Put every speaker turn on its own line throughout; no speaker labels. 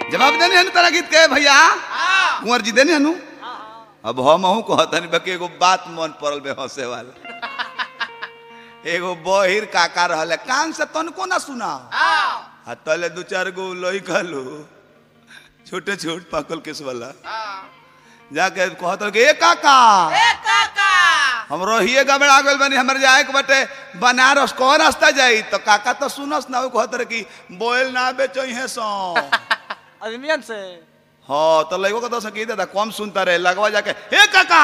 जवाब देने हनु तारा गीत के भैया कुंवर जी देने हनु अब हम हूँ कहतनी बाकी एगो बात मन पड़ल बे हंसे वाला एगो बहिर काका रहले कान से तनको ना सुना आ तले दू चार गो लोही कहलू छोटे छोट पाकल केस वाला जाके कहत रहे कि, ए काका हम रोहिए गबड़ा गइल बनी हमर जाए के बटे बनारस कौन रास्ता जाई तो काका तो सुनस ना उ कहत रहे कि बोल ना बेचो है सो
अभिमियन से
हाँ तो लगो का तो सकी दादा कम सुनता रहे लगवा जाके ए काका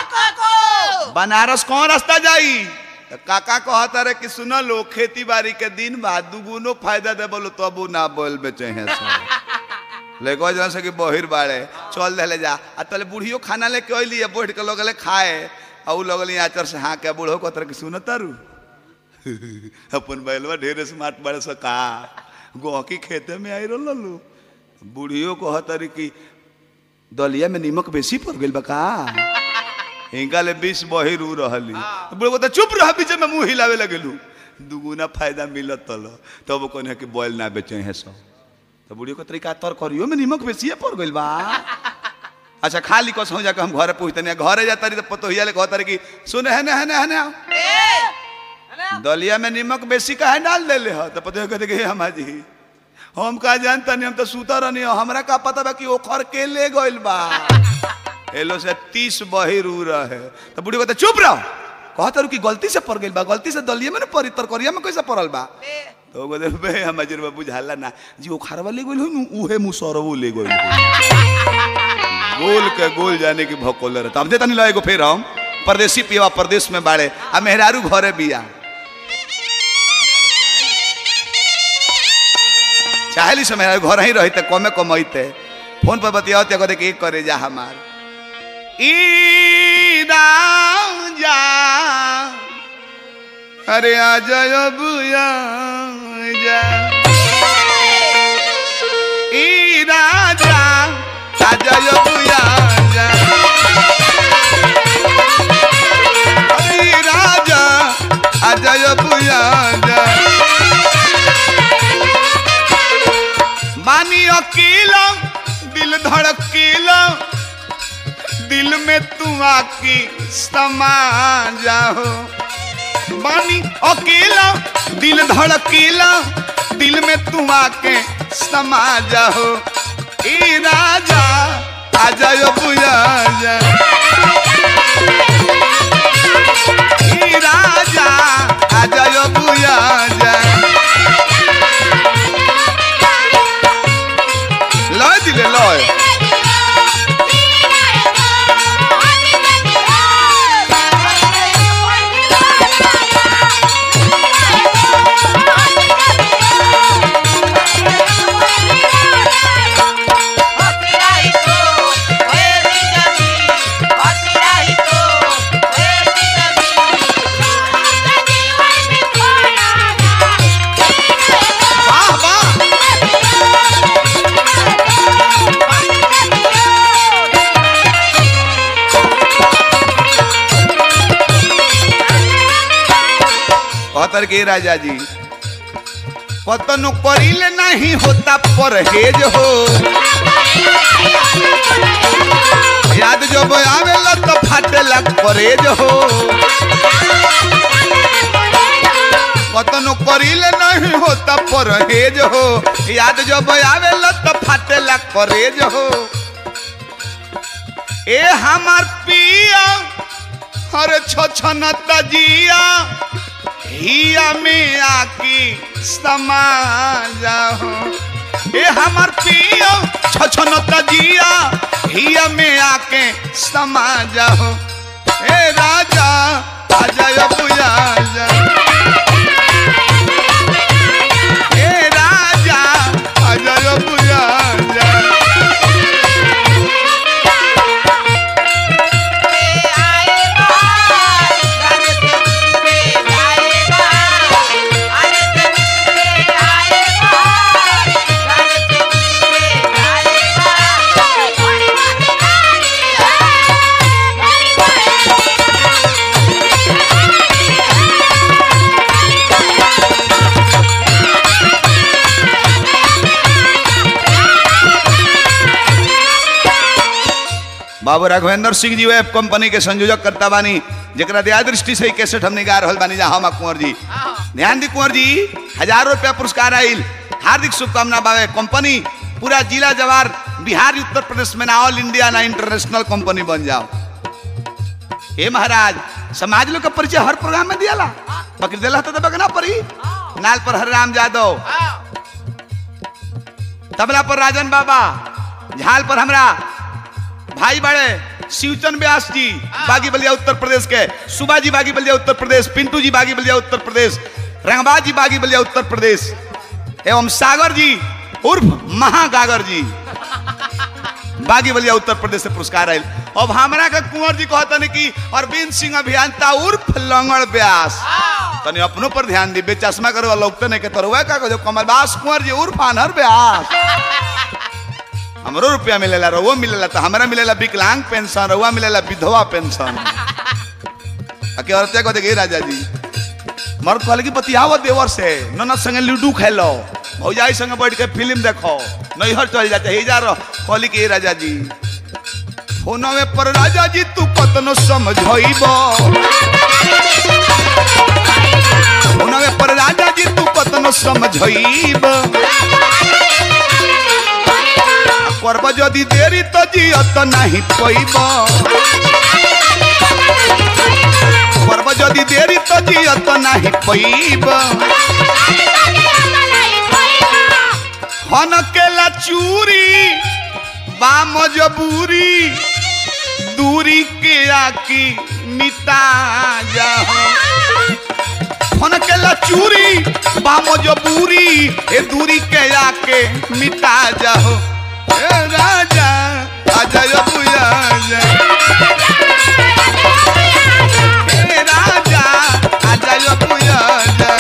बनारस कौन रास्ता जाई तो काका कहता रहे कि सुन लो खेती बाड़ी के दिन बाद दुगुनो फायदा दे बोलो तबू ना बोल बेचे हैं सो लेको जन से कि बहिर बाड़े चल दे जा आ तले बुढ़ियो खाना लेके अइली बैठ के लोग खाए आ उ लगल आचर से हाँ के बूढ़ो कहतर कि सुन तारू अपन बैलवा ढेर स्मार्ट बड़े सका गहकी खेते में आई रहल लो बुढ़ियो कहतरी कि दलिया में नीमक बेसी पड़ गइल बा का हिंगा ले बीस बहिर उ रहली बुढ़ो कहता चुप रह बीच में मुंह हिलावे लगेलू दुगुना फायदा मिलत तल तब कहने कि बोल ना बेचे हैं सब तो बुढ़ियो के तरीका तर करियो में नीमक बेसिए पड़ गइल बा अच्छा खाली कस हो जाके हम घरे पहुंचतनी घरे जाता रही तो पतोहिया ले कहता रही कि सुन है ना है ना है ना दलिया में नीमक बेसी काहे डाल देले ह तो पतोहिया कहते कि हे हमा जी हम का जानता नहीं हम तो सूता रहनी हो हमरा का पता बा कि ओखर के ले गइल बा एलो से तीस बहिर उ रहे तो बुढ़ी कहते चुप रहो कहता रहो कि गलती से पड़ गइल बा गलती से दलिया में ना पड़ी तरकरिया में कैसे पड़ल बा तो वो कहते बे हम अजर बाबू झाला ना जी वो खारवा ले गइल हो उहे मुसरवो ले गइल हो। गोल के गोल जाने की भकोल रहता अब देता नहीं लगेगो फिर हम परदेसी पिया प्रदेश में बाड़े आ मेहरारू घरे बिया चाहली से मेहरारू घर ही रहते कमे कमैते फोन पर बतियाओ ते कहते कि एक करे जा हमार ई राजा अरे आ जाओ बुया जा ई राजा आ जाओ बुया जा अरे ई राजा आ जाओ बुया जा मानी अकेला दिल धड़केला दिल में तू आकी समा जाओ बानी अकेला दिल धड़केला दिल में तू आके समा जाओ ए राजा आ जाओ बुया जा ए राजा आ जाओ बुया जा लय दिले लय वाह वाह कहतर के राजा जी कतनो करिले नहीं होता परहेज हो याद जब आवेला तो फाटेला परहेज हो कतनो करिले नहीं होता परहेज हो याद जब आवेला तो फाटेला परहेज हो ए हमार पिया हर छछन तजिया हिया में आकी समा जाओ ए हमार पिया छछन तजिया हिया में आके समा जाओ ए राजा आ जाओ बुया जा ए राजा आ जाओ बुया जा
Thank you.
बाबू राघवेंद्र सिंह जी वेब कंपनी के संयोजक करता बानी जरा दया दृष्टि से ही कैसेट हमने गा रहल बानी जा हम कुंवर जी ध्यान दी कुंवर जी हजारों रुपया पुरस्कार आइल हार्दिक शुभकामना बाबे कंपनी पूरा जिला जवार बिहार उत्तर प्रदेश में ना ऑल इंडिया ना इंटरनेशनल कंपनी बन जाओ हे महाराज समाज लोग का परिचय हर प्रोग्राम में दियाला बकरी दिला तो दबे के ना परी नाल पर हरिराम यादव तबला पर राजन बाबा झाल पर हमरा भाई बड़े शिवचन व्यास जी बागी बलिया उत्तर प्रदेश के सुबा जी बागी बलिया उत्तर प्रदेश पिंटू जी बागी बलिया उत्तर प्रदेश रंगबाज जी बागी बलिया उत्तर प्रदेश एवं सागर जी उर्फ महागागर जी बागी बलिया उत्तर प्रदेश से पुरस्कार आयल अब हमरा के कुंवर जी कहतन कि अरविंद सिंह अभियंता उर्फ लंगड़ व्यास तनी अपनों पर ध्यान दी चश्मा करे वाला लोग नहीं के तरवा का जो कमलबास कुंवर जी उर्फ अनहर व्यास हमरो रुपया मिलेला रहुआ मिलेला तो हमरा मिलेला विकलांग पेंशन रहुआ मिलेला विधवा पेंशन अके औरते को देखिए राजा जी मर्द कहले कि बतियाव देवर से ननद संगे लूडो खेलो भौजाई संगे बैठ के फिल्म देखो नैहर चल जाते ही जा रहो कहली कि राजा जी फोनवे पर राजा जी तू कतनो समझइबो फोनवे पर राजा जी तू कतनो समझइबो करब जदि देरी तो जियत नहीं पैब करब जदि देरी तो जियत नहीं पैब हन केला चूरी बा मजबूरी दूरी के आकी मिटा जाओ हन केला चूरी बा मजबूरी ए दूरी के आके मिटा जाओ ए राजा आजा यो बुया जा ए राजा आजा यो बुया जा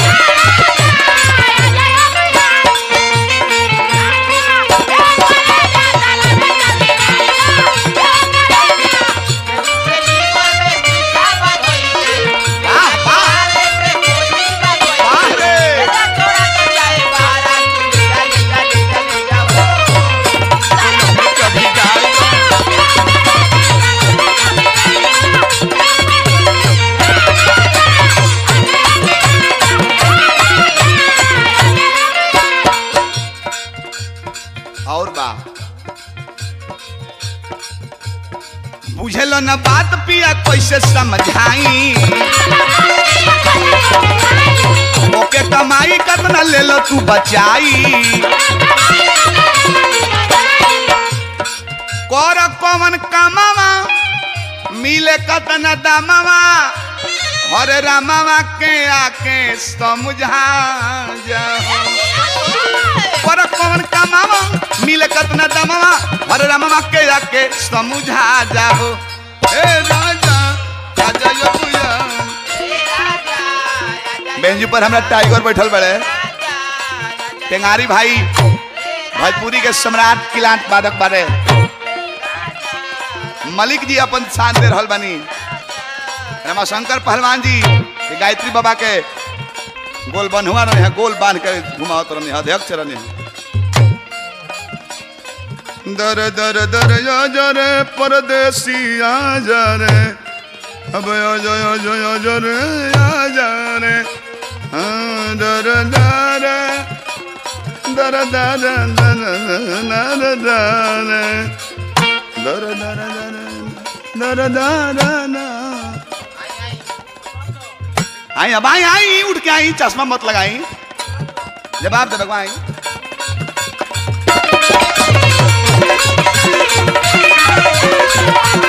वाह वाह वाह रे कभी जाए और बा बुझल न बात पिया कैसे समझाई ओके कमाई कतना ले लो तू बचाई कर कवन कामवा मिले कतना दामवा हरे रामवा के आके समझा जाओ पर कौन कमावा मिले कतना दमवा हरे रामवा के आके समझा जाओ ए राजा राजा यो बुया बेंच पर हमरा टाइगर बैठल बड़े टेंगारी भाई भोजपुरी के सम्राट किलांट वादक बारे मलिक जी अपन शान दे रहल बानी रमाशंकर पहलवान जी ये गायत्री बाबा के गोल बन्हुआ रहे हैं गोल बांध के घुमावत रहे अध्यक्ष रहे दर दर दर या जा रे परदेसी आ जा रे अब आ जा आ जा आ जा रे आ जा रे हाँ, दर दर दर दर दर दर दर दर दर दर दर दर आई अब आई आई उठ के आई चश्मा मत लगाई जवाब दे भगवान आई